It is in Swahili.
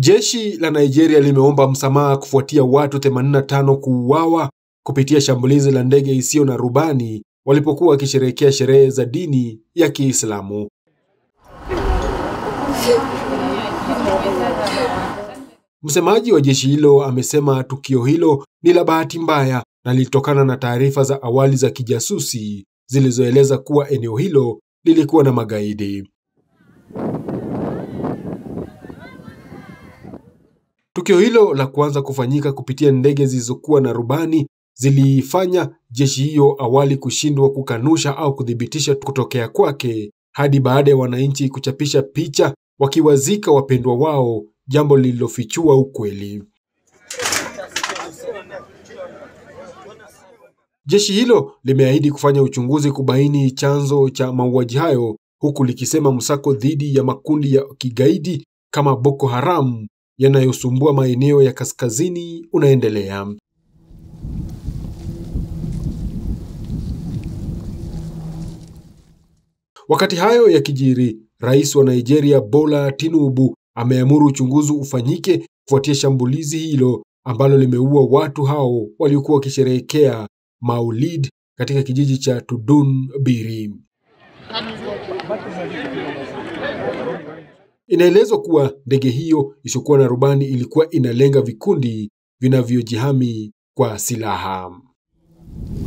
Jeshi la Nigeria limeomba msamaha kufuatia watu 85 kuuawa kupitia shambulizi la ndege isiyo na rubani walipokuwa wakisherehekea sherehe za dini ya Kiislamu. Msemaji wa jeshi hilo amesema tukio hilo ni la bahati mbaya na lilitokana na taarifa za awali za kijasusi zilizoeleza kuwa eneo hilo lilikuwa na magaidi. Tukio hilo la kwanza kufanyika kupitia ndege zilizokuwa na rubani ziliifanya jeshi hiyo awali kushindwa kukanusha au kuthibitisha kutokea kwake hadi baada ya wananchi kuchapisha picha wakiwazika wapendwa wao, jambo lililofichua ukweli. Jeshi hilo limeahidi kufanya uchunguzi kubaini chanzo cha mauaji hayo, huku likisema msako dhidi ya makundi ya kigaidi kama Boko Haram yanayosumbua maeneo ya kaskazini unaendelea. Wakati hayo yakijiri, rais wa Nigeria Bola Tinubu ameamuru uchunguzi ufanyike kufuatia shambulizi hilo ambalo limeua watu hao waliokuwa wakisherehekea Maulid katika kijiji cha Tudun Biri. Inaelezwa kuwa ndege hiyo isiyokuwa na rubani ilikuwa inalenga vikundi vinavyojihami kwa silaha.